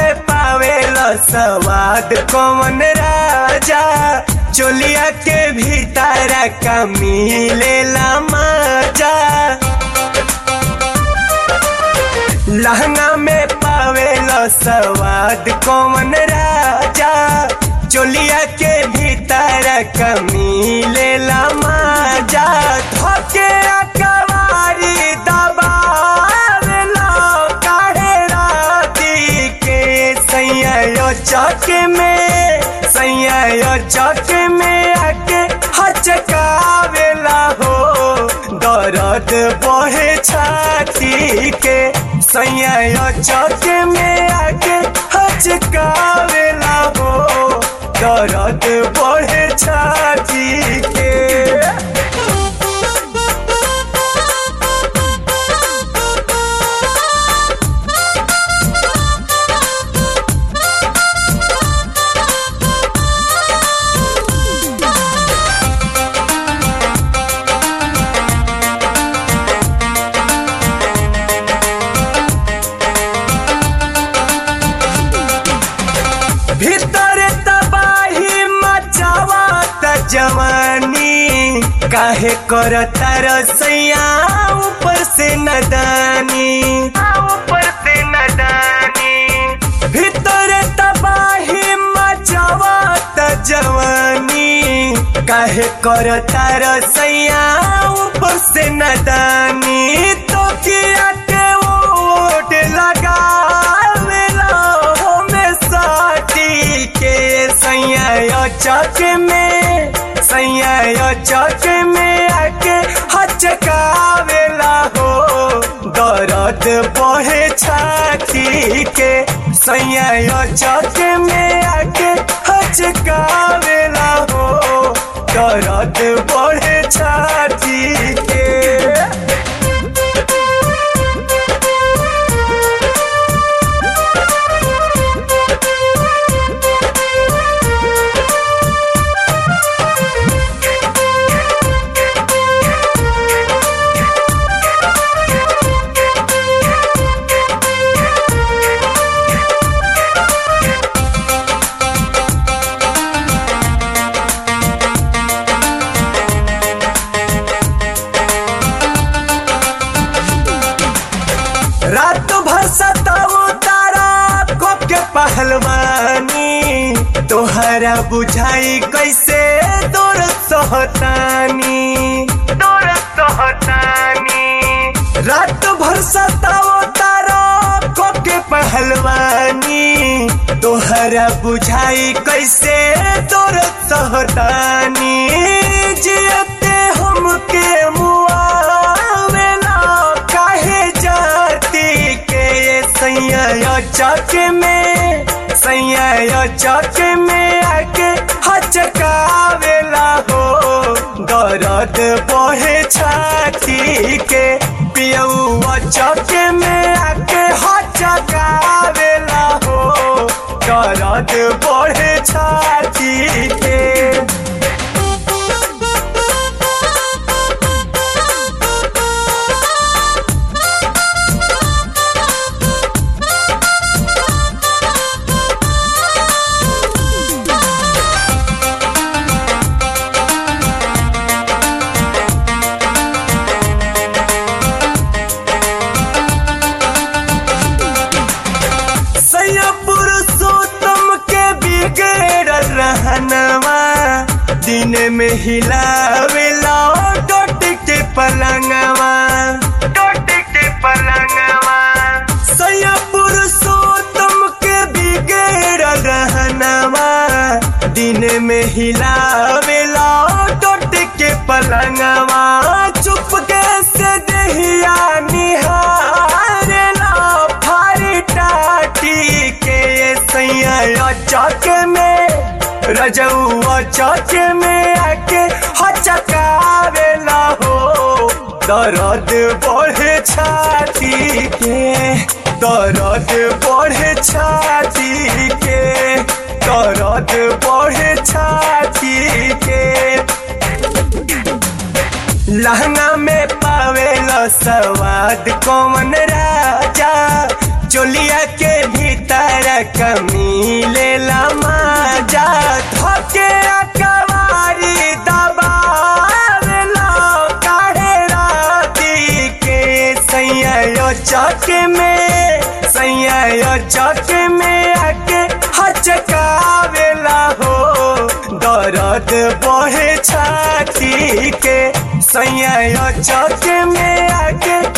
में पावेल स्वाद कौन राजा चोलिया के भीतर का मिलेला मजा लहंगा में पावेल स्वाद कौन राजा चोलिया के भीतर का मिलेला मजा धोके कवारी दबावेला काहे राती के सैया चक में सैया चक में आके हचकावेला हो दर्द बहे छाती के सैया चक में आके हचकावेला हो दर्द बहे छाती के भीतर तबाही मचावा त जवानी काहे करता रसैया ऊपर से नदानी ऊपर से नदानी भीतर तबाही मचावा त जवानी काहे करता रसैया ऊपर से नदानी तो किया के ओट लगा साटी के सैया चक में सैया चक में आके हचकावेला हो दर्द बहे छाती के सैया चक में आके हचकावेला हो दर्द बहे छाती के रात भर सताऊ तारा कोप के पहलवानी तोहरा बुझाई कैसे दूर सोहतानी दूर सोहतानी रात भर सताऊ तारा कोप के पहलवानी तोहरा बुझाई कैसे दूर सोहतानी जियते हमके मुआवेला काहे जाती के सैया चक में सैया चक में आके हचकावेला हो दर्द बहे छाती के पियौआ चक में आके हचकावेला हो दर्द बहे छाती के सैया पुरुषोत्तम के बिगड़ल रहनवा दिन में हिलावेला डोट के पलंगवा डोट के पलंगवा सैया पुरुषोत्तम के बिगड़ल रहनवा दिन में हिलावेला डोट के पलंगवा चुप से दहिया निहारेला फारी टाटी के सैया चौक में रजौआ चौक में आके हचकावेला हो दर्द बढ़े छाती के दर्द बढ़े छाती के दर्द बढ़े छाती के लहंगा में पावेल स्वाद कौन राजा चोलिया के भीतर सैया कमीलेला माजा धोके अकवारी दबावेला काहे राती के सैया यो चक में सैया यो चक में आके हचकावेला हो दर्द बहे छाती के सैया यो चक में आके